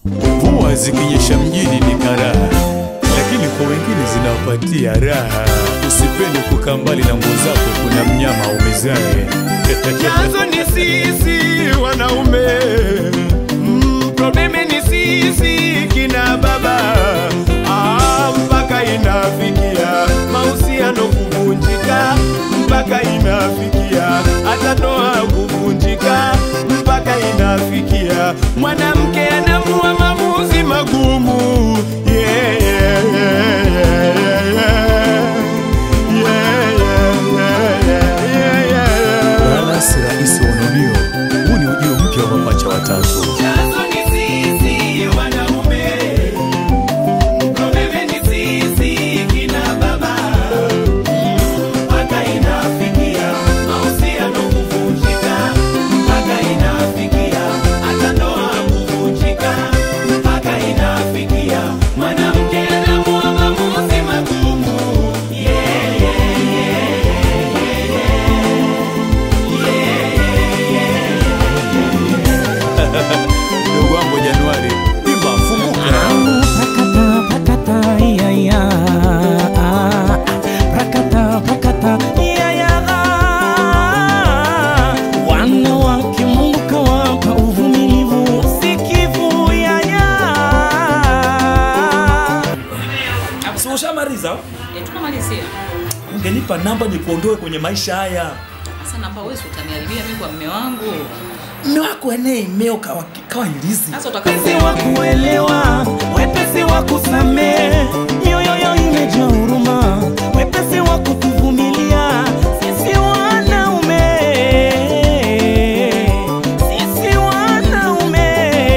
Mvua zikinyesha mjini ni karaha, lakini kwa wengine zinawapatia raha. Usipende kukaa mbali na nguo zako, kuna mnyama umezae. Chanzo ni sisi wanaume, mm, probleme ni sisi kina baba. Ah, mpaka inafikia mahusiano kuvunjika, mpaka inafikia hata ndoa kuvunjika, mpaka inafikia mwanamke anamua maamuzi magumu. Yeah, yeah, yeah, yeah, yeah, yeah. Yeah, yeah, yeah, yeah, yeah, yeah. Wala si rahisi waunonio, huu ni ujio mpya wa mapacha watatu. Chanzo ni sisi wanaume, probleme ni sisi kina baba. Mpaka inafikia mahusiano kuvunjika, mpaka inafikia hata ndoa kuvunjika, mpaka inafikia mwanamke anaamua maamuzi magumu. Yeah, yeah, yeah, yeah, yeah. Ndugu wangu Januari, imba funguka. Prakata, prakata, iya, iya. Prakata, prakata, iya, iya. Wanawake Mungu kawapa uvumilivu, usikivu, iya, iya. Si ushamaliza? Eh, tukamalizia. Ungenipa namba nikuondoe kwenye maisha haya. Sasa namba wewe si utaniharibia mimi kwa mme wangu. Mme wako enee imeo kawa, kawa ilizi. Sasa Wepesi utakapo wa kuelewa, wepesi wa kusamehe, mioyo yao imejaa huruma, wepesi wa kutuvumilia. Sisi wanaume, sisi wanaume.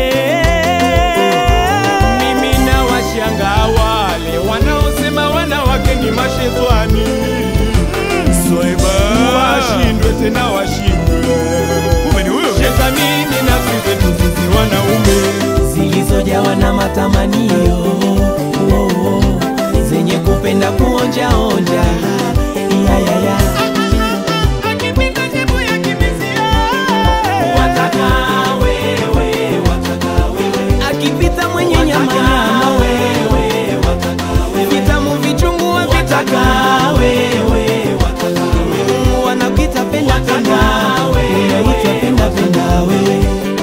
Mimi na washangaa wale wanaosema wanawake ni mashetani, Swaiba. washindwe tena washindwe. Kumbe ni huyo. Shetani ni nafsi zetu sisi wanaume. zilizojawa na matamanio oh, oh, zenye kupenda kuonjaonja ya, ya, ya. Wataka wewe, wataka wewe. akipita mwenye nyama nyama vitamu vichungu vitaka wanakuita penda penda unaitwa penda penda wewe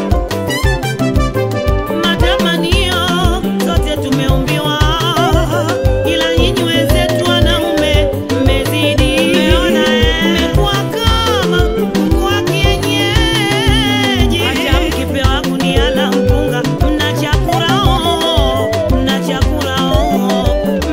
Matamanio sote tumeumbiwa, ila nyinyi wenzetu wanaume mmezidi. Mmekuwa kama kuku wa kienyeji, hata mkipewa gunia la mpunga mnachakura oo, mnachakura oo,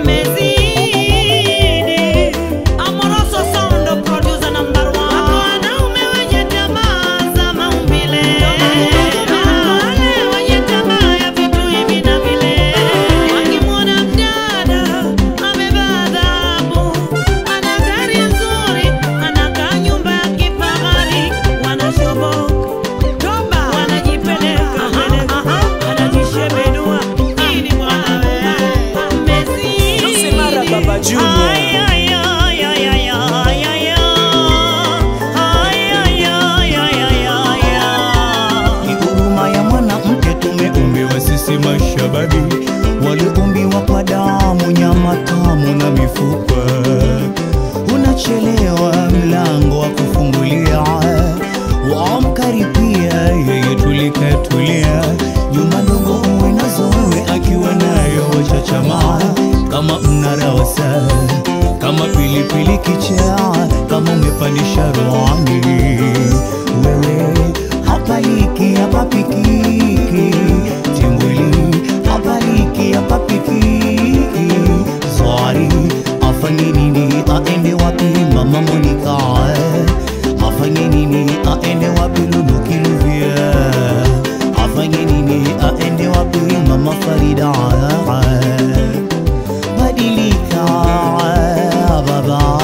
mmezidi. Amoroso Sound producer number one. Hapo wanaume wenye tamaa za maumbile, wale wenye tamaa ya vitu hivi na vile, wakimwona mdada amevaa dhahabu, ana gari nzuri, anakaa nyumba ya kifahari, wanashoboka wanajipeleka wanajishebedua ili bwana wewe mmezidi. Mara Baba Junior. Ay, ay, ay, ay, ay, ay, ay, ay. Ay, ay, ay, ay, ay, ay, ay. ni huruma ya mwanamke tumeumbiwa sisi mashabani waliumbiwa kwa damu nyama tamu na mifupa unachelewa mlango wa kufungulia wamkaribia yeye tulikatulia nyuma dogo uwe nazo uwe akiwa nayo wachachamaa kama mnarawasa kama pilipili kichaa kama umepandisha roani wewe hapaliki hapapikiki timbwili hapaliki hapapikiki swari afanye nini aende wapi mama monika afanye nini aende wapi lulukiluvia afanye nini aende wapi mama farida badilika baba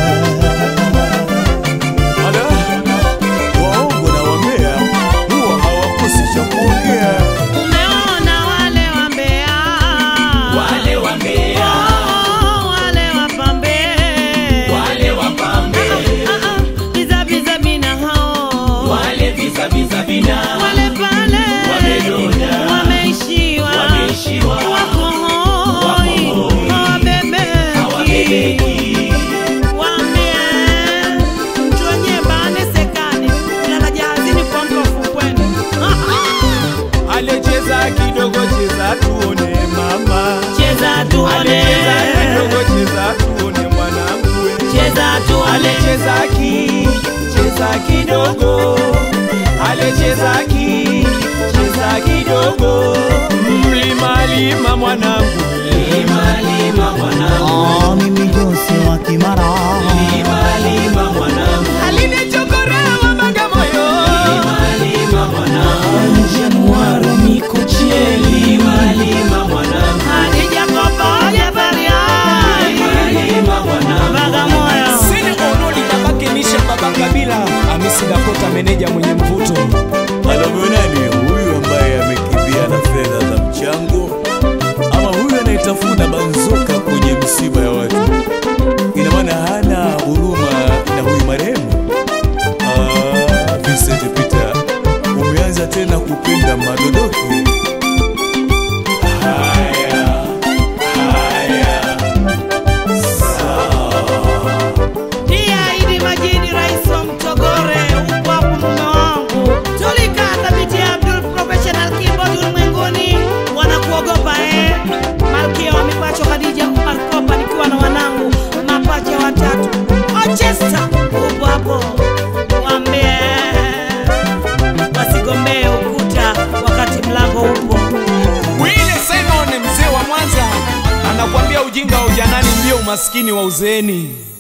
Ala, waongo na wambea huwa hawakosi cha kuongea. Umeona wale wambea Wale wambea, Oh, wale wapambe wale wapambe, Ah, ah, biza biza bina hao wale visa visa vina wale pale Wamenona. wameishiwa alecheza ki cheza kidogo alecheza ki cheza kidogo mlima lima mwanangu lima lima mwanangu Ah, mimi Jose wa Kimara lima lima mwanangu alinichokorewa Bagamoyo lima lima mwanangu Januaro Mikochie lima lima mwanangu Hadija Kopa Jabaria lima mwanangu Bagamoyo Sini Onoli babake Nisha baba Kabila Hamisi Dakota meneja mwenye mvuto Anavyoonani huyu ambaye amekimbia na fedha za mchango, ama huyu anayetafuna banzoka kwenye misiba ya watu, ina maana hana huruma na huyu marehemu. Ah, Vincent Peter, umeanza tena kupenda madodoki. Haya, haya, Dia Idi Majidi rais wa Mtogore upo hapo mume wangu Tulikaa thabiti Abdul professional keyboard ulimwenguni wanakuogopa eh Malkia wa mipacho Khadija Umar Kopa nikiwa na wanangu mapacha watatu Ochesta upo hapo Wambie wasigombee ukuta wakati mlango upo Wile Simon mzee wa Mwanza anakuambia ujinga wa ujanani ndio umaskini wa uzeeni